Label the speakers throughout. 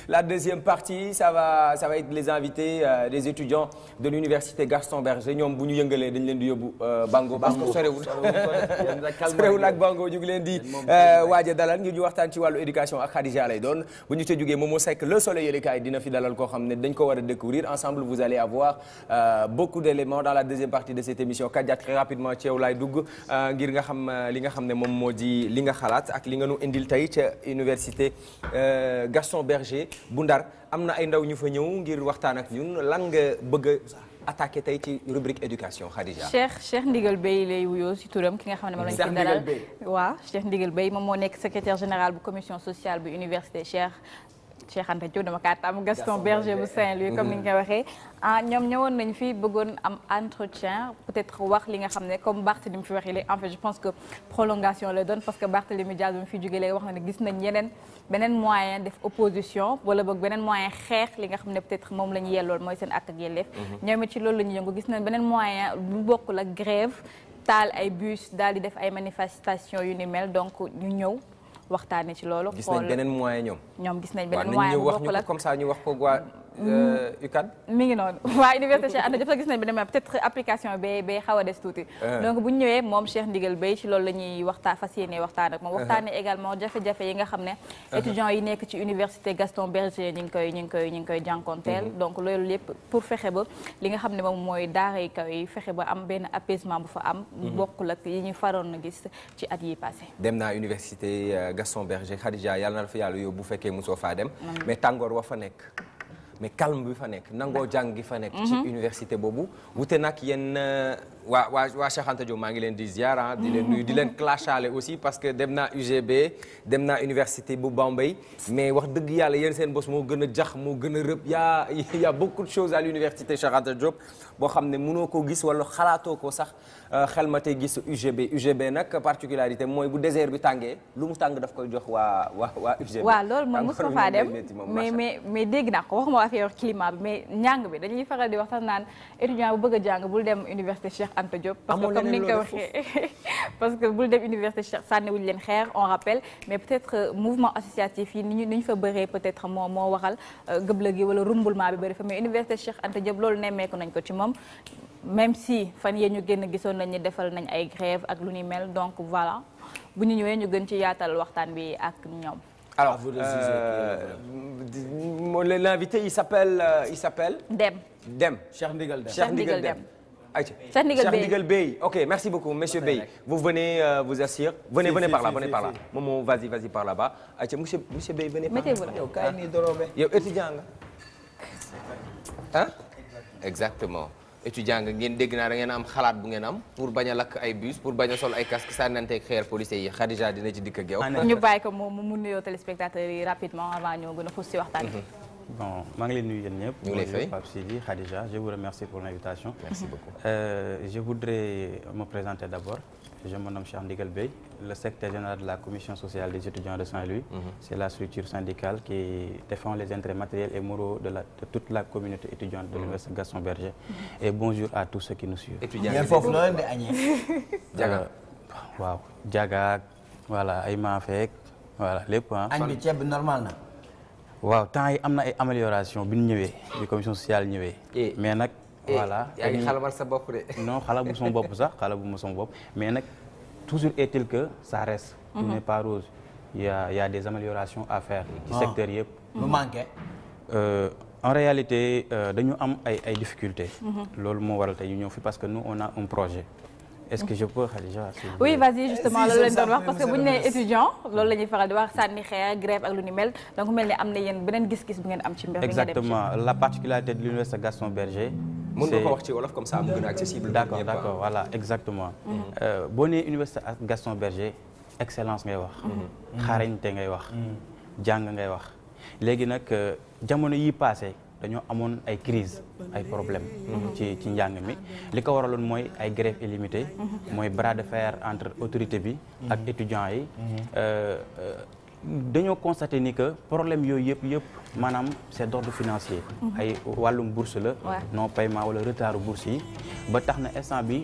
Speaker 1: la deuxième partie ça va ça va être les invités euh, des étudiants de l'université Gaston Berger ñoom bu ñu yëngalee dañ leen di yóbbu Bango parce que sorewul sorewul ak Bango ñu ngi leen di waaja dalal ngir ñu waxtaan ci wàllu éducation ak Khadija lay doon bu ñu ca jógee Momo Seck le soleil yëlekaay dina fi dalal koo xam ne dañ ko war a découvrir ensemble vous allez avoir euh, beaucoup d'éléments dans la deuxième partie de cette émission Kadia très rapidement ci yow laay dugg ngir nga xam li nga xam ne moom moo di li nga xalaat ak li nga nu indil tey ca université Gaston Berger bu Ndar am na ay ndaw ñu fa ñëw ngir waxtaan ak ñun lan nga bëgg a attaqué tey ci rubrique éducation Khadija.
Speaker 2: Cheikh Cheikh Ndigal Bey lay wuyoo si turam ki nga xam ne moom lañ fi dalal waaw Cheikh Ndigal Bey moom moo nekk secrétaire général bu commission sociale bu université Cheikh Cheikh Anta Diop dama kaa tam Gaston Berger bu Saint-Louis comme ni nga ko waxee ah ñoom ñëwoon nañ fi bëggoon am entretien peut-être wax li nga xam ne comme Barthélémy fi waxee léegi en fait je pense que prolongation la doon parce que Barthélémy Diaz bi mu fi jógee léegi wax na ne gis nañ yeneen beneen moyen def opposition wala boog beneen moyen xeex li nga xam ne peut-être moom la ñu yellool mooy seen ak ak yelleef ñoom it ci loolu la ñu yëngu gis nañ beneen moyen bu bokkul ak grève taal ay bus daal di def ay manifestations yu ni mel donc ñu ñëw waxtaanee ci loolu.
Speaker 1: gis nañ beneen moyen ñoom.
Speaker 2: ñoom gis nañ beneen moyen bu bokkul ak
Speaker 1: comme ça ñu wax ko waa UCAD.
Speaker 2: mi ngi noonu waa université Cheikh Anta Diop sax gis nañ beneen moyen peut-être application bay bay xaw a des tuuti. donc bu ñu ñëwee moom Cheikh Ndigal Bey ci loolu la ñuy waxtaan fas yéenee waxtaan ak moom. waxtaanee également jafe-jafe yi nga xam ne. étudiants yi nekk ci université Gaston Berger ñu ngi koy ñu ngi koy ñu ngi koy jànkonteel. donc loolu lépp pour fexe ba li nga xam ne moom mooy daara yi kaw yi fexe ba am benn apaisement bu fa am. bokkul ak yi ñu faroon na gis ci at yi passé.
Speaker 1: dem naa université Gaston Berger Khadija yàlla na la fa yàlla yóbbu bu fekkee mosoo faa dem. mais tàngoor wa fa nekk. mais calme bi fa nekk nangoo jàng gi fa nekk. ci université boobu. wute nag yéen waa waa waa Cheikh Anta Diop maa ngi leen di ziar di leen nuyu di leen clashaale aussi parce que dem naa UGB dem naa université bu Bambey mais wax dëgg yàlla yéen seen bos moo gën a jax moo gën a rëb yaa y a beaucoup de choses à l'université Cheikh Anta Diop boo xam ne mënoo ko gis wala xalaatoo ko sax xel ma tey gis UGB UGB nag particularité mooy bu désert bi tàngee lu mu tàng daf koy jox waa waa waa UGB.
Speaker 2: waaw loolu moom mosuma faa dem mais mais mais dégg naa ko waxuma affaire climat bi mais njàng bi dañuy faral di wax sax naan étudiant bu bëgg a jàng bul dem université Cheikh Anta Diop. parce que comme ni nga ko waxee parce que bul dem université Cheikh sànniwuñ leen xeer on rappelle mais peut-être mouvement associatif yi ni ñu ni ñu fa bëree peut-être moo moo waxal gëbla gi wala rumbulement bi bëri fa mais université Cheikh Anta Diop loolu nemmeeku nañ ko ci moom. même si fan yee ñu génn gisoon nañ ni defal nañ ay grève ak lu ni mel donc voilà bu ñu ñëwee ñu gën ci yaatal waxtaan bi ak ñoom.
Speaker 1: alors euh, l'invité il s'appelle euh, il s'appelle
Speaker 2: Dem.
Speaker 1: Dem.
Speaker 3: Cheikh Ndigal Dem.
Speaker 1: Cheikh Ndigal Dem. Aïcha.
Speaker 2: Cheikh Ndigal Bey.
Speaker 1: Ndigal Bey. Ok, merci beaucoup monsieur Bey. Vous venez euh, vous asseoir. Venez
Speaker 3: Si,
Speaker 1: venez
Speaker 3: si,
Speaker 1: par là,
Speaker 3: si,
Speaker 1: venez
Speaker 3: si,
Speaker 1: par là.
Speaker 3: si.
Speaker 1: Momo, vas-y, vas-y par là-bas. Aïcha, monsieur monsieur Bey, venez par là.
Speaker 2: Mettez-vous là.
Speaker 1: Yow kaay nii doroobe. Yow étudiant nga. Hein? Exactement. étudiant nga ngeen dégg naa da ngeen am xalaat bu ngeen am pour bañ a lakk ay bus pour bañ a sol ay casque sànnanteeg xeer policiers yi Khadija dina ci dikk ak yow.
Speaker 2: ñu bàyyi ko mu mu nuyoo téléspectateurs yi rapidement avant ñoo gën a xuus si waxtaan bi.
Speaker 4: Bon, maa ngi leen nuyu yéen ñëpp.
Speaker 1: Ñu ngi lay fay.
Speaker 4: Pape Sidi, Khadija, je vous remercie pour l'invitation.
Speaker 1: Merci beaucoup.
Speaker 4: Euh, je voudrais me présenter d'abord. Je me nomme Cheikh Ndigal Bey, le secrétaire général de la commission sociale des étudiants de Saint-Louis. C'est la structure syndicale qui défend les intérêts matériels et moraux de, la, de toute la communauté étudiante de l'Université Gaston Berger. Et bonjour à tous ceux qui nous suivent.
Speaker 1: étudiant
Speaker 3: ngeen foofu noo leen di añee.
Speaker 1: Jaga.
Speaker 4: Euh, waaw jagaak voilà ay maafeek voilà lépp ah.
Speaker 3: añ bi ceeb bi normal na.
Speaker 4: waaw temps yi am na ay amélioration bi ñu ñëwee bi commission sociale ñëwee.
Speaker 1: Eh.
Speaker 4: mais nag voilà.
Speaker 1: yaa ngi
Speaker 4: dañuy-
Speaker 1: xalamal sa bopp de.
Speaker 4: non xala bu sama bopp sax xala bu ma sama bopp mais nag toujours est-il que ça reste. tout n'est pas rose il y a il y a des améliorations à faire. ci
Speaker 3: Ah.
Speaker 4: secteur yëpp.
Speaker 3: lu manqué.
Speaker 4: Euh, en réalité euh, dañu am ay ay difficultés. loolu moo waral tey ñu ñëw fi parce que nous on a un projet. est-ce que je peux Khadija s'il vous
Speaker 2: oui
Speaker 4: plaît?
Speaker 2: vas-y justement
Speaker 3: Si,
Speaker 2: loolu lañ
Speaker 3: c'est
Speaker 2: doon
Speaker 3: ça,
Speaker 2: wax parce que
Speaker 3: monsieur
Speaker 2: bu ñu
Speaker 3: le
Speaker 2: nee
Speaker 3: ministre.
Speaker 2: étudiant loolu la ñuy faral di wax sànni xeer grève ak lu ni mel donc mel ni am na yéen beneen gis-gis bu ngeen am ci mbir mi nga dem ci.
Speaker 4: exactement la particularité de l'université Gaston Berger.
Speaker 1: mën nga
Speaker 4: c'est-
Speaker 1: ko wax ci wolof comme ça mu gën a accessible.
Speaker 4: d'accord
Speaker 1: pour ñëpp,
Speaker 4: d'accord voilà exactement Euh, boo nee université ak Gaston Berger excellence ngay wax xarañte ngay wax jàng ngay wax léegi nag euh, jamono yi passé dañoo amoon ay crise ay problème ci ci njàng mi li ko waraloon mooy ay grève illimitée mooy bras de fer entre autorité bi ak étudiants yi Euh, euh, dañoo constaté ni que problème yooyu yëpp yëpp maanaam c'est d'ordre financier ay wàllum bourse la
Speaker 2: Ouais.
Speaker 4: non paiement wala retardu bourse yi ba tax na instant bi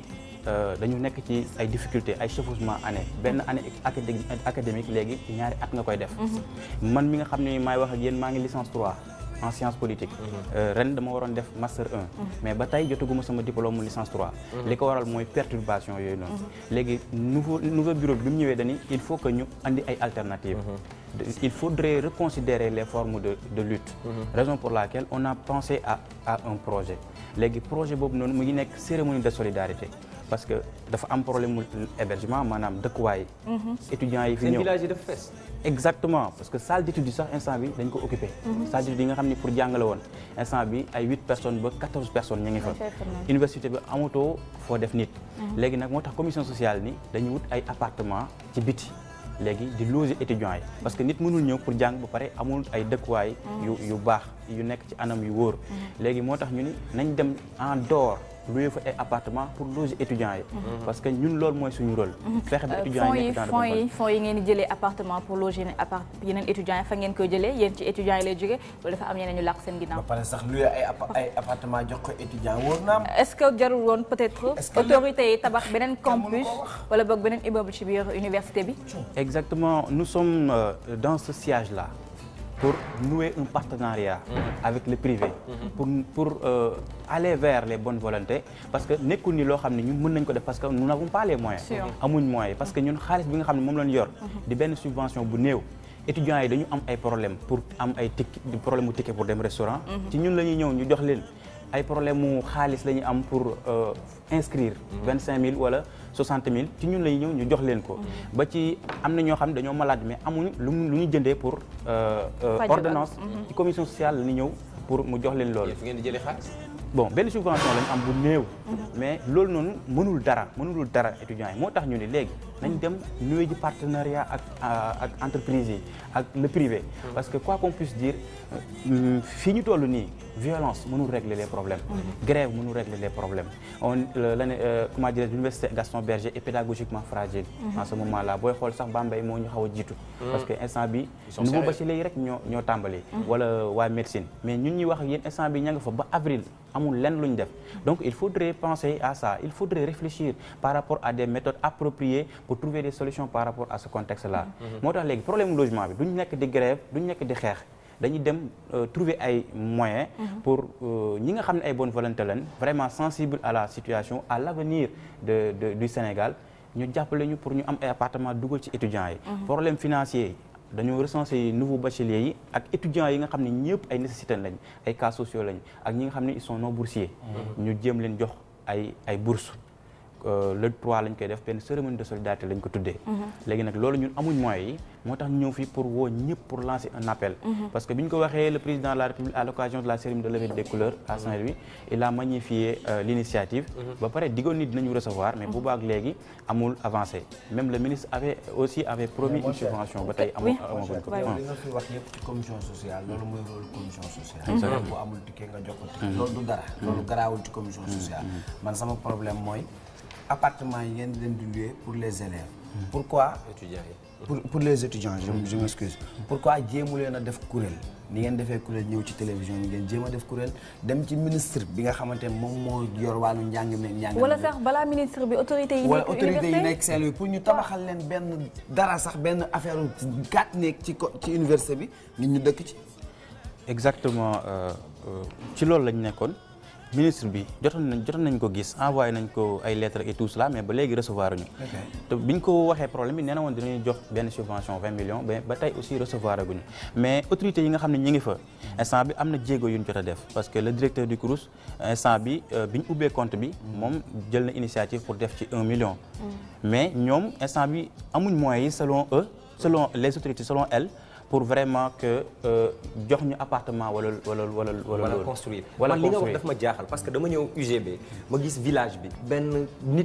Speaker 4: euh, dañu nekk ci ay difficultés ay chevauchement année benn année académique académique léegi ci ñaari at nga koy def man mi nga xam ne maay wax ak yéen maa ngi licence 3 en sciences politiques Euh, ren dama waroon def master 1 mais ba tey jotaguma sama diplôme mu licence 3 li ko waral mooy perturbation yooyu noonu léegi nouveau nouveau bureau bi bi mu ñëwee dañi il faut que ñu andi ay alternatives De- il faudrait reconsidérer les formes de de lutte raison pour laquelle on a pensé à à un projet léegi projet boobu noonu mu ngi nekk cérémonie de solidarité parce que dafa am problème mu hébergement maanaam dëkkuwaay étudiants yi fi
Speaker 1: seen
Speaker 4: ñëw
Speaker 1: village yi dafa fees.
Speaker 4: exactement parce que salle d'étude yi sax instant bi dañ ko occupé salle d'étude yi nga xam ne pour jàngale woon instant bi ay huit personnes ba quatorze personnes ñu ngi fa université bi amatoo foo def nit léegi nag moo tax commission sociale ni dañuy wut ay appartement ci biti léegi di loger étudiants yi parce que nit mënul ñëw pour jàng ba pare amul ay dëkkuwaay yu yu baax yu nekk ci anam yu wóor léegi moo tax ñu ni nañ dem en dehors louer fa ay appartement pour loger étudiants yi parce que ñun loolu mooy suñu rôle fexe ba étudiants
Speaker 2: fonds
Speaker 4: yi
Speaker 2: yi
Speaker 4: nekk dans de
Speaker 2: fonds
Speaker 4: bonnes
Speaker 2: yi fonds yi ngeen di jëlee appartement pour loger yeneen appart yeneen étudiants yi fa ngeen koy jëlee yéen ci étudiants yi lay jógee loolu dafa am ñeneen ñu làq seen
Speaker 3: ba
Speaker 2: ginnaaw
Speaker 3: pare sax luy ay appa- ay appartement jox ko étudiant wóor na am.
Speaker 2: est-ce que jarul woon peut-être
Speaker 3: Est-ce que
Speaker 2: autorités yi tabax beneen
Speaker 3: Kenn mënu
Speaker 2: campus
Speaker 3: ko wax.
Speaker 2: wala boog beneen immeuble ci biir université bi
Speaker 4: Exactement, nous sommes euh, dans ce siège-là pour nouer un partenariat avec le privé, pour, pour euh, aller vers les bonnes volontés, parce que nekkul ni loo xam ne ñun mën nañ ko def parce que nous n'avons pas les moyens.
Speaker 2: Sûr.
Speaker 4: amuñ moyens parce que ñun xaalis bi nga xam ne moom lañ yor. di benn subvention bu néew. étudiants yi dañu am ay problème pour am ay ticket problème mu ticket pour dem restaurant. ci ñun la ñuy ñëw ñu jox leen ay problème mu xaalis la ñuy am pour euh, inscrire. vingt cinq mille wala soixante mille ci ñun la ñuy ñëw ñu jox leen ko. ba ci am na ñoo xam ne dañoo malade mais amuñu lu mu lu ñu jëndee pour euh, euh,
Speaker 2: Faj
Speaker 4: ordonnance. ci commission sociale la ñuy ñëw pour mu jox leen loolu.
Speaker 1: yéen fi ngeen di jëlee xaalis.
Speaker 4: bon benn subvention lañu am bu néew. mais loolu noonu mënul dara mënulul dara étudiants yi moo tax ñu ni léegi nañ dem nuyu ji partenariat ak ak entreprise yi ak le privé. parce que quoi qu'on puisse dire euh, fii ñu toll nii violence mënul régler les problèmes. grève mënul régler les problèmes on euh, l'année euh, comment dire l'université Gaston Berger est pédagogiquement fragile. en ce moment là booy xool sax Bambey moo ñu xaw a jiitu. parce que instant bi
Speaker 1: sont
Speaker 4: nouveau
Speaker 1: sérieux.
Speaker 4: bachelier yi rek ñoo ñoo tàmbali. wala waa médecine mais ñun ñuy wax ak yéen instant bi ña nga fa ba avril. amul lenn lu ñu def donc il faudrait penser à ça il faudrait réfléchir par rapport à des méthodes appropriées pour trouver des solutions par rapport à ce contexte là moo tax léegi problème logement bi duñ nekk di grève duñ nekk di xeex dañuy dem euh, trouver ay moyens pour euh, ñi nga xam ne ay bonne volonté lañ vraiment sensible à la situation à l'avenir de, de du Sénégal ñu jàppale ñu pour ñu am ay appartement dugal ci étudiants yi problème financier yi dañoo recenser nouveaux bacheliers yi ak étudiants yi nga xam ne ñëpp ay nécessité lañ ay cas sociaux lañ ak ñi nga xam ne ils sont non boursiers ñu jéem leen jox ay ay bourses Euh, le 3 lañ koy def benn cérémonie de solidarité lañ ko tuddee. léegi nag loolu ñun amuñ moyens yi moo tax ñu ñëw fii pour woo ñëpp pour lancer un appel. parce que bi ñu ko waxee le président de la République à l'occasion de la cérémonie de levée des couleurs à Saint-Louis il a magnifié euh, l'initiative. ba pare diggoon ni dinañu recevoir mais boobu ak léegi amul avancé même le ministre avait aussi avait promis une subvention ba tey amul amaguñ ko.
Speaker 3: yow li nga fi wax yëpp ci commission sociale loolu mooy rôle commission sociale. bu amul ticket nga jox ko ticket. loolu du dara. loolu garaawul ci commission sociale. man sama problème mooy appartement yi ngeen di leen di louer pour les élèves. pourquoi
Speaker 1: étudiants yi.
Speaker 3: pour pour les étudiants je je m'excuse pourquoi jéemu leen a def kuréel ni ngeen defee kuréel ñëw ci télévision yi ngeen jéem a def kuréel dem ci ministre bi nga xamante ne moom moo yor wàllu njàng meeg njàng
Speaker 2: wala
Speaker 3: mi.
Speaker 2: sax balaa ministre bi autorité yi
Speaker 3: wala
Speaker 2: nekk
Speaker 3: autorité yi
Speaker 2: université
Speaker 3: nekk Saint-Louis pour ñu tabaxal leen benn dara sax benn affaire gàtt nekk ci ko ci université bi nit ñu dëkk ci.
Speaker 4: exactement euh, euh, ci loolu lañ nekkoon ministre bi jotoon nañ jotoon nañ ko gis envoyé nañ ko ay lettres et tout cela mais ba léegi recevoir ñu te biñ ko waxee problème bi nee na woon dinañu jox benn subvention 20 millions mais ba tey aussi recevoir aguñu mais autorités yi nga xam ne ñi ngi fa instant bi am na jéego yu ñu jot a def parce que le directeur du CROUS instant bi euh, bi ñu ubbee compte bi moom jël na initiative pour def ci 1 million mais ñoom instant bi amuñ moyens yi selon eux selon les autorités selon elles pour vraiment que jox ñu appartement wala wala wala wala
Speaker 1: wala
Speaker 4: loolu.
Speaker 1: construire
Speaker 4: wala
Speaker 1: man li nga wax
Speaker 4: construire.
Speaker 1: daf ma jaaxal parce que dama ñëw UGB ma gis village bi benn nit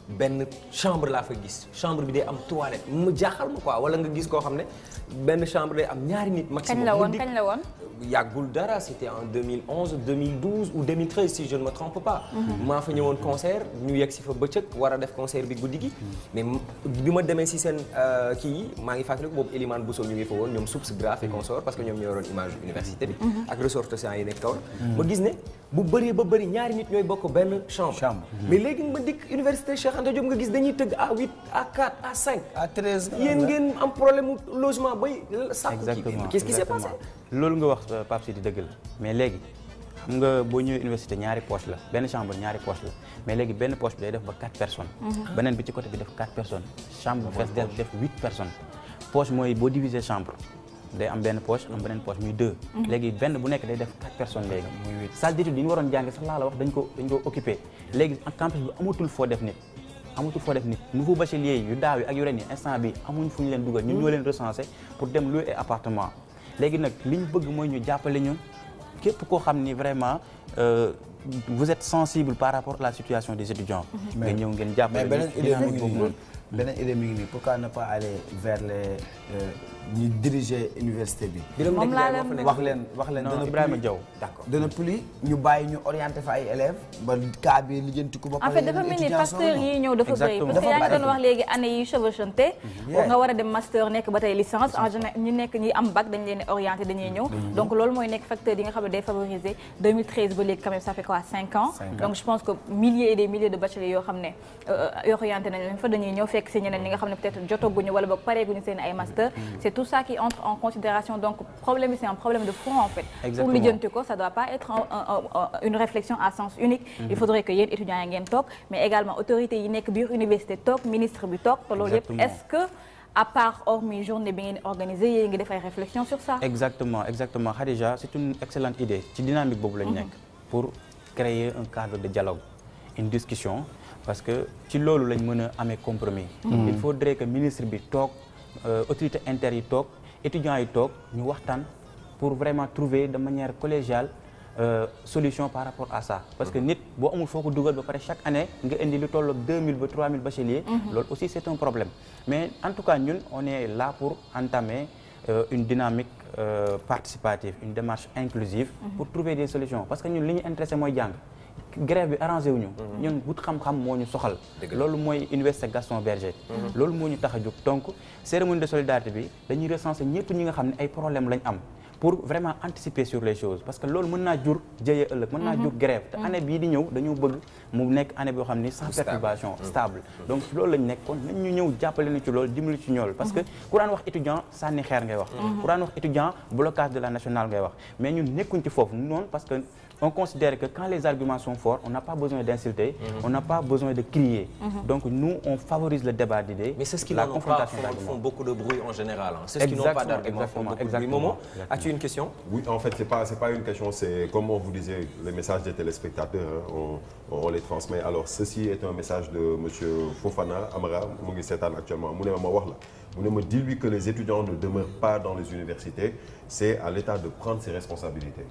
Speaker 1: benn chambre laa fa gis chambre bi day am toilette mu jaaxal ma quoi wala nga gis koo xam ne benn chambre day am ñaari nit maximum
Speaker 2: kañ la
Speaker 1: mu
Speaker 2: woon
Speaker 1: dikk-
Speaker 2: kañ la woon.
Speaker 1: yàggul dara c'était en 2011 2012 ou 2013 si je ne me trompe pas. maa fa ñëwoon concert ñu yegg si fa bëccëg war a def concert bi guddi gi. mais m- bi ma demee si seen euh, kii yi maa ngi fàttaliku boobu Elimane Bousso ñu ngi fa woon ñoom Soups Graphe et consort parce que ñoom ñoo yoroon image université bi. ak ressortissants yi nekk kaw ma gis ne bu bëree ba bëri ñaari nit ñooy bokk benn chambre.
Speaker 3: Chambre.
Speaker 1: mais léegi ma dikk université Cheikh Anta Diop nga gis dañuy tëgg à 8 à 4 à 5.
Speaker 3: à 13
Speaker 1: yéen ngeen am problème mu logement bay sàkku kii
Speaker 4: exactement
Speaker 1: qu'est-ce qui s'est passé
Speaker 4: exactement. loolu nga wax euh, Pape Sidi dëgg la mais léegi xam nga boo ñëwee université ñaari poche la benn chambre ñaari poche la mais léegi benn poche bi day def ba quatre personnes beneen bi ci côté bi def quatre personnes chambre bu fees del def huit personnes poche mooy boo diviser chambre day am benn poche am beneen poche muy deux léegi benn bu nekk day def quatre personnes léegi muy huit salle d'étude yi ñu waroon jànge sax laa la wax dañ ko dañ ko occupé léegi en campus bi amatul foo def nit amatul foo def nit nouveau bachelier yi yu daaw yi ak yu ren yi instant bi amuñ fu ñu leen dugal ñun ñoo leen recensé pour dem louer ay appartement léegi nag li ñu bëgg mooy ñu jàppale ñu képp koo xam ni vraiment euh, vous êtes sensible par rapport à la situation des étudiants nga ñëw ngeen
Speaker 3: mais
Speaker 4: jàppale
Speaker 3: beneen
Speaker 4: ñu
Speaker 3: idée mi ngi
Speaker 4: boobu
Speaker 3: nii
Speaker 4: noonu
Speaker 3: beneen idée mi ngi nii pourquoi ne pas aller vers les euh, ñi diriger université bi.
Speaker 2: Moom laa leen
Speaker 3: wax leen wax leen
Speaker 4: non
Speaker 3: dana
Speaker 4: Ibrahima
Speaker 3: plus-
Speaker 4: Diaw
Speaker 1: d'accord
Speaker 3: dana plus ñu bàyyi ñu orienté fa ay élèves ba cas bi lijjanti ko ba
Speaker 2: en
Speaker 3: pare
Speaker 2: fait dafa mel ni facteurs yi ñëw dafa bëri
Speaker 4: Exactement.
Speaker 2: parce que yaa ngi
Speaker 3: Dafa
Speaker 2: doon wax léegi année yi chevauchante
Speaker 3: Yeah.
Speaker 2: nga war a dem master nekk ba tey licence en général ñi nekk ñi am bac dañ leen di orienté dañuy ñëw donc loolu mooy nekk facteur yi nga xam ne day favoriser 2013 ba léegi quand même ça fait quoi 5 ans
Speaker 3: Cinq ans.
Speaker 2: donc je pense que milliers et des milliers de bacheliers yoo xam ne euh, yoo orienté nañ leen fa dañuy ñëw fekk si ñeneen ñi nga xam ne peut-être jotaguñu wala boog pareeguñu seen ay master c'est tout ça qui entre en considération donc problème bi c'est un problème de fond en fait pour
Speaker 4: Exactement.
Speaker 2: lijjanti ko ça doit pas être un- un- un- une réflexion à sens unique il faudrait que yéen étudiants yi ngeen toog mais également autorités yi nekk biir université toog ministre bi toog te loolu yëpp
Speaker 4: Exactement.
Speaker 2: est-ce que à part hormis journée bi ngeen organisé yéen ngi def ay réflexion sur ça
Speaker 4: exactement exactement Khadija c'est une excellente idée ci dynamique boobu lañu nekk pour créer un cadre de dialogue une discussion parce que ci loolu lañ mën a amee compromis il faudrait que ministre bi toog euh, autorité inter yi toog étudiants yi toog ñu waxtaan pour vraiment trouver de manière collégiale euh, solution par rapport à ça parce que nit boo amul foo ko dugal ba pare chaque année nga indi lu toll ak 2000 ba 3000 bacheliers loolu aussi c'est un problème mais en tout cas ñun on est là pour entamer euh, une dynamique euh, participative une démarche inclusive pour trouver des solutions parce que ñun li ñu intéressé mooy jàng grève bi arrangé wuñu ñun wut xam-xam moo ñu soxal loolu mooy université Gaston Berger loolu moo ñu tax a jóg donc cérémonie de solidarité bi dañuy recenser ñëpp ñi nga xam ne ay problème lañ am pour vraiment anticiper sur les choses parce que loolu mën naa jur jëyee ëllëg mën naa jur grève te année bii di ñëw dañoo bëgg mu nekk année boo xam ni sans perturbation stable donc loolu lañ nekk kon nañ ñu ñëw jàppale na ci loolu dimbali ci ñool parce que ku daan wax étudiant sànni xeer ngay wax ku daan wax étudiant blocage de la nationale ngay wax mais ñun nekkuñ ci foofu noonu parce que on considère que quand les arguments sont forts on n'a pas besoin d'insulter on n'a pas besoin de crier donc nous on favorise le débat d'idées
Speaker 1: Mais c'est ce qui
Speaker 4: la
Speaker 1: n'en ont pas
Speaker 4: confrontation
Speaker 1: font,
Speaker 4: d'arguments
Speaker 1: font beaucoup de bruit en général. hein. C'est ce qui n'ont pas
Speaker 4: Exactement,
Speaker 1: d'arguments font beaucoup de bruit.
Speaker 4: exactement,
Speaker 1: Momo,
Speaker 4: exactement.
Speaker 1: as-tu une question
Speaker 5: Oui, en fait, c'est pas c'est pas une question, c'est comme on vous disait, les messages des téléspectateurs, hein, on, on les transmet. Alors, ceci est un message de Monsieur Fofana Amara Moungi Setan actuellement. Moune ma wax la. Moune me dit lui que les étudiants ne demeurent pas dans les universités. C'est à l'État de prendre ses responsabilités.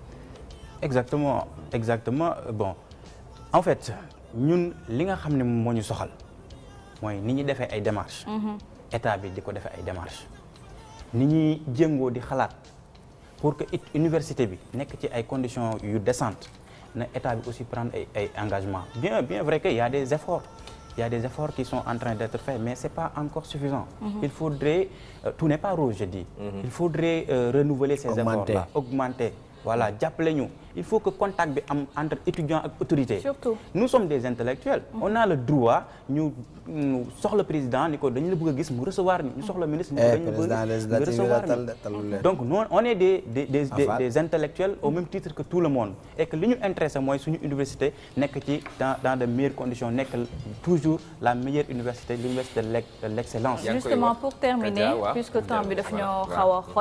Speaker 4: exactement exactement Euh, bon en fait ñun li nga xam ne moo ñu soxal mooy ni ñuy defee ay démarches. état bi di ko defee ay démarches. ni ñuy jéngoo di xalaat pour que it université bi nekk ci ay conditions yu décentes na état bi aussi prendre ay ay engagements bien bien vrai que y a des efforts il y a des efforts qui sont en train d'être faits mais c'est pas encore suffisant. il faudrait euh, tout n'est pas rose je dis. il faudrait euh, renouveler ces
Speaker 3: Augmenter.
Speaker 4: efforts-là augmenter. voilà jàppale ñu il faut que contact bi am entre étudiants ak autorités.
Speaker 2: Surtout.
Speaker 4: nous sommes des intellectuels on a le droit ñu ñu soxla président ni ko dañu la bëgg a gis mu recevoir ñu ñu soxla ministre ni ko
Speaker 3: Eh,
Speaker 4: dañu la bëgg
Speaker 3: président
Speaker 4: nga
Speaker 3: législative yi
Speaker 4: recevoir
Speaker 3: la tal de,
Speaker 4: ñu
Speaker 3: talul leen.
Speaker 4: donc nous on est des des des des,
Speaker 3: Aval.
Speaker 4: des intellectuels au même titre que tout le monde et que li ñu intéressé mooy suñu université nekk ci dans dans de meilleures conditions nekk toujours la meilleure université l'université de l'ex- de l'excellence
Speaker 1: Yaa ngi koy
Speaker 2: justement
Speaker 1: wax.
Speaker 2: pour terminer
Speaker 1: Kaja, waaw.
Speaker 2: puisque temps bi daf ñoo
Speaker 1: Voilà.
Speaker 2: xaw a xoj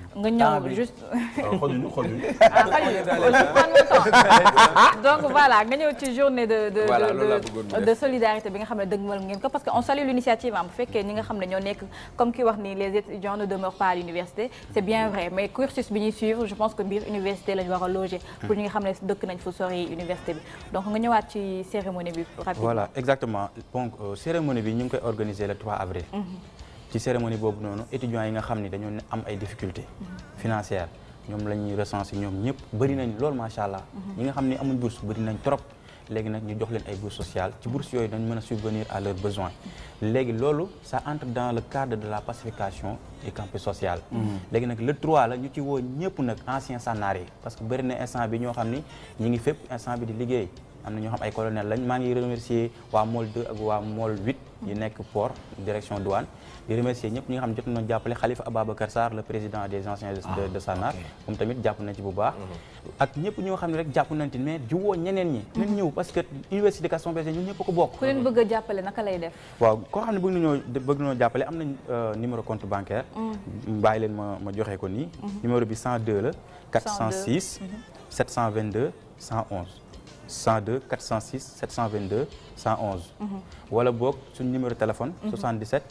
Speaker 2: nga
Speaker 3: Temps
Speaker 2: ñëw
Speaker 3: bi.
Speaker 2: juste
Speaker 5: xojuñu xojuñu.
Speaker 2: ah xajul je prends mon temps donc voilà nga ñëw ci journée de de
Speaker 1: Voilà,
Speaker 2: de-
Speaker 1: loolu laa bëggoon mu
Speaker 2: de
Speaker 1: def.
Speaker 2: de solidarité bi nga xam ne dëgmal ngeen ko parce que on salue l'initiative am bu fekkee ñi nga xam ne ñoo nekk comme ki wax ni les étudiants ne demeurent pas à l'université c'est bien vrai mais cursus bi ñuy suivre je pense que biir université lañu war a loger pour ñi nga xam ne dëkk nañ fu sori université bi donc nga ñëwaat ci cérémonie bi rapidement
Speaker 4: voilà exactement donc euh, cérémonie bi ñu ngi koy organiser le 3 avril. ci cérémonie boobu noonu étudiants yi nga xam ni dañoo ne am ay difficultés financières ñoom la ñuy recenser ñoom ñëpp bëri nañ lool macha allah. ñi nga xam ni amuñ bourse bëri nañ trop. léegi nag ñu jox leen ay bourses sociales ci bourses yooyu dañ mën a subvenir à leurs besoins léegi loolu ça entre dans le cadre de la pacification du campus social. léegi nag le 3 la ñu ci woo ñëpp nag anciens sànnaar yi parce que bëri na instant bi ñoo xam ni ñi ngi fépp instant bi di liggéey. am na ñoo xam ay colonel lañ maa ngi remercier waa MOL 2 ak waa MOL 8 yi nekk port direction douane di remercier ñëpp ñi nga xam ne jot nañu jàppale Khalifa Ababacar Sarr le président des anciens de de Sanar moom tamit jàpp nañ ci bu baax ak ñëpp ñoo xam ne rek jàpp nañ ci mais di woo ñeneen ñi nañ ñëw parce que université Gaston Berger ñun ñëpp a ko bokk
Speaker 2: ku leen bëgg a jàppale naka lay def
Speaker 4: waaw koo xam ne bëgg nañoo bëgg nañoo jàppale am nañ euh, numéro compte bancaire bàyyi leen ma ma joxe ko nii numéro bi 102 la 406 722 111 102 406 722 111 wala boog suñ numéro téléphone 77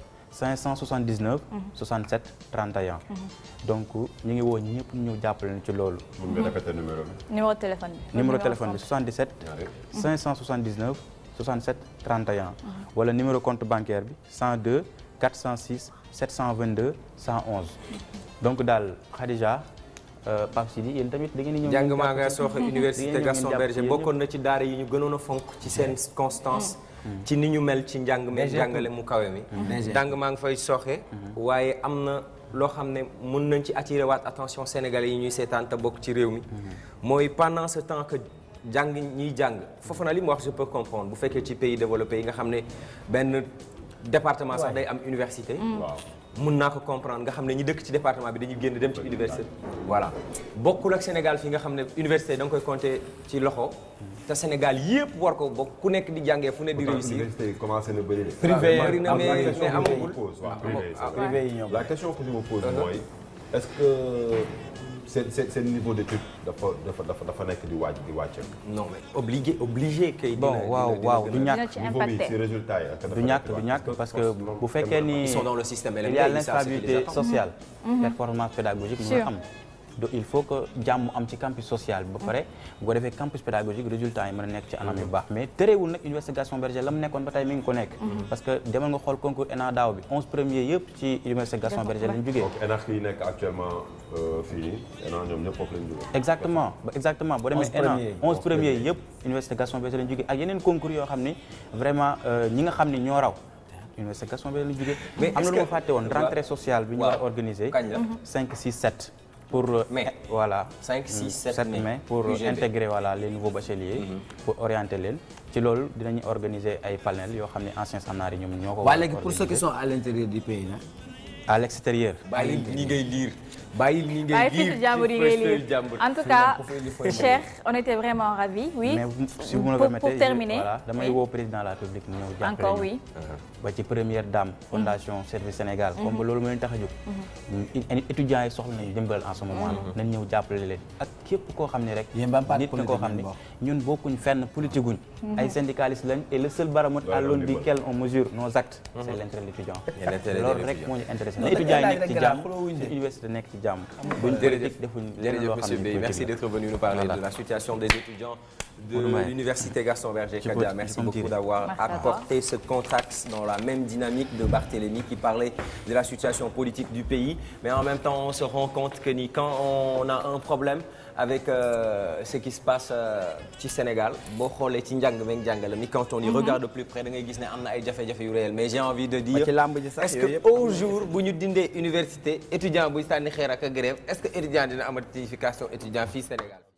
Speaker 4: 579 67 31 donc ñu ngi woo ñëpp ñu ñëw jàppale ñu ci loolu
Speaker 5: mun nga répéter numéro bi.
Speaker 2: numéro téléphone bi
Speaker 4: numéro téléphone bi 77
Speaker 5: ñaari.
Speaker 4: 579 67 31 wala numéro compte bancaire bi 102 406 722 111 donc daal Khadija euh, Pape Sidi yéen tamit da ngeen di ñëw
Speaker 1: jàng
Speaker 4: ngeen
Speaker 1: maa
Speaker 4: jàpp
Speaker 1: nga
Speaker 4: ci.
Speaker 1: sooxe
Speaker 4: Da ngeen
Speaker 1: université
Speaker 4: ñëw
Speaker 1: Gaston
Speaker 4: ngeen jàpp ci
Speaker 1: Berger
Speaker 4: yéen
Speaker 1: bokkoon na ci daara yi ñu gënoon a fonk ci seen constance ci ni ñu mel ci njàng mi
Speaker 3: DG
Speaker 1: jàngale mu kawe mi
Speaker 3: DG.
Speaker 1: jàng maa ngi fay sooxe waaye am na loo xam ne mun nañ ci attirer waat attention sénégalais yi ñuy seetaan te bokk ci réew mi mooy pendant ce temps que jàng ñiy jàng foofu na li mu wax je peux comprendre bu fekkee ci pays développé yi nga xam ne benn département sax day am université
Speaker 5: waaw.
Speaker 1: mun naa ko comprendre nga xam ne ñi dëkk ci département bi dañuy génn dem ci université voilà bokkul ak Sénégal fii nga xam ne université da nga koy compter ci loxo te Sénégal yëpp war ko bokk ku nekk di jàngee fu ne di
Speaker 5: Pourtant,
Speaker 1: réussir
Speaker 5: université yi commencé na bëri de.
Speaker 3: Privé yi
Speaker 1: bëri na
Speaker 5: La
Speaker 1: mais
Speaker 5: question
Speaker 1: mais
Speaker 5: que je me
Speaker 1: amagul
Speaker 5: pose, waaw, privé yi, c'est vrai.
Speaker 3: privé yi ñoom
Speaker 5: La question que je me pose mooy est-ce que seen seen seen niveau d'étude dafa dafa dafa dafa nekk di wàcc di wàcc.
Speaker 1: non mais obligé obligé kay
Speaker 4: bon
Speaker 1: dina-
Speaker 4: waaw
Speaker 1: dina-
Speaker 4: waaw
Speaker 1: dina
Speaker 4: du
Speaker 1: gën a-
Speaker 2: dina
Speaker 4: ñàkk
Speaker 2: ci
Speaker 5: niveau bi
Speaker 2: impacté
Speaker 5: ci résultat yi. ak dafa
Speaker 4: du
Speaker 5: nekk
Speaker 4: ñàkk
Speaker 5: di
Speaker 4: du
Speaker 5: wàcc.
Speaker 4: ñàkk parce que
Speaker 5: loolu
Speaker 4: bu fekkee ni
Speaker 1: ils sont dans le système
Speaker 4: il
Speaker 1: LMD,
Speaker 4: y a
Speaker 1: ils savent ce qui les
Speaker 4: l'instabilité
Speaker 1: attend.
Speaker 4: sociale performance pédagogique mën
Speaker 2: Sûr.
Speaker 4: a am donc il faut que jàmm am ci campus social bi ba pare bu ko defee campus pédagogique résultat yi mën a nekk ci anam yu baax mais terewul nag université Gaston Berger la mu nekkoon ba tey mi ngi ko nekk parce que demal nga xool concours ENA daaw bi 11 premiers yëpp ci université Gaston Berger lañ jógee
Speaker 5: donc ENAC yi nekk actuellement euh, fii nii ENAC ñoom ñëpp foofu lañ jógee.
Speaker 4: exactement ba exactement boo demee
Speaker 3: 11
Speaker 4: ENA
Speaker 3: premiers.
Speaker 4: 11 premiers yëpp université Gaston Berger lañ jógee ak yeneen concours yoo xam ni vraiment euh, ñi nga xam ni ñoo raw université Gaston Berger lañ jógee
Speaker 1: Mais
Speaker 4: am na
Speaker 1: est-ce
Speaker 4: lu ma
Speaker 1: que-
Speaker 4: fàtte woon rentrée sociale bi ñu
Speaker 1: waaw.
Speaker 4: war a organiser
Speaker 1: Kañ la?
Speaker 4: 5 6 7 pour euh,
Speaker 1: Mai.
Speaker 4: eh, voilà
Speaker 1: 5, 6, 7
Speaker 4: 7
Speaker 1: mai.
Speaker 4: mai pour
Speaker 1: UGB.
Speaker 4: intégrer voilà les nouveaux bacheliers pour orienter leen ci loolu dinañu organiser ay panel yoo xam ne anciens sànnaar yi ñoom ñoo ko war
Speaker 3: waaye
Speaker 4: a
Speaker 3: léegi pour ceux qui
Speaker 4: organiser.
Speaker 3: sont à l'intérieur du pays là
Speaker 4: à l'extérieur
Speaker 1: bàyyil ni ngay liir bàyyil ni ngay
Speaker 2: waaye
Speaker 1: liir
Speaker 2: fii jàmbur yi
Speaker 1: ci
Speaker 2: ngay
Speaker 1: feuille
Speaker 2: lire
Speaker 1: jàmbur.
Speaker 2: en tout cas Cheikh on était vraiment ravis oui
Speaker 4: mais vous- si vous me le
Speaker 2: pour,
Speaker 4: permettez
Speaker 2: pour terminer
Speaker 4: je- voilà damay
Speaker 2: oui.
Speaker 4: woo président de la République mu ñëw jàppale
Speaker 2: encore
Speaker 4: ñu.
Speaker 2: oui
Speaker 4: ba ci première dame fondation service Sénégal comme ba loolu moo leen tax a jóg ñu- étudiants yi soxla nañu dimbal en ce moment nañ ñëw jàppale leen ak képp koo xam ne rek
Speaker 3: Yéen ban parti
Speaker 4: nit nga koo xam ne
Speaker 3: politique
Speaker 4: ñun bokkuñ fenn politique guñ ay syndicalistes lañ et le seul baromètre à
Speaker 5: Ouais,
Speaker 4: l'aune
Speaker 5: on dit
Speaker 4: duquel on mesure nos actes c'est l'intérêt de l'étudiant
Speaker 1: Et l'intérêt de
Speaker 4: loolu rek
Speaker 1: l'étudiant.
Speaker 4: moo ñu intéressé
Speaker 3: Non,
Speaker 4: na étudiants yi
Speaker 3: dañ
Speaker 4: nekk ci
Speaker 3: koy laaj
Speaker 4: jàmm
Speaker 3: rek xulóowuñ de.
Speaker 4: suñu université nekk ci jàmm buñ
Speaker 1: Jërëjëf
Speaker 4: politique defuñ leneen
Speaker 1: jërëjëf
Speaker 4: loo xam
Speaker 1: monsieur
Speaker 4: ne
Speaker 1: Bey
Speaker 4: politique
Speaker 1: merci
Speaker 4: la.
Speaker 1: d'être venu nous parler
Speaker 4: Voilà.
Speaker 1: de la situation des étudiants de
Speaker 4: Ouais.
Speaker 1: l'université Gaston Berger
Speaker 4: Je
Speaker 1: Kadia
Speaker 4: peux-
Speaker 1: merci
Speaker 4: je peux me
Speaker 1: beaucoup
Speaker 4: tirer.
Speaker 1: d'avoir
Speaker 2: Merci à toi.
Speaker 1: apporté ce contact dans la même dynamique de Barthélémy qui parlait de la situation politique du pays mais en même temps on se rend compte que ni quand on a un problème avec euh, ce qui se passe euh, ci Sénégal boo xoolee ci njàng meeg njàngale mi quand on y regarde de plus près da ngay gis ne am na ay jafe-jafe yu réel mais j'ai envie de dire
Speaker 3: ci làmb ji sax
Speaker 1: est-ce
Speaker 3: yooyu
Speaker 1: que
Speaker 3: yëpp
Speaker 1: au jour bu ñu dindee université étudiant buy sànni xeer ak a grève est-ce que étudiant dina amati certification étudiant fii Sénégal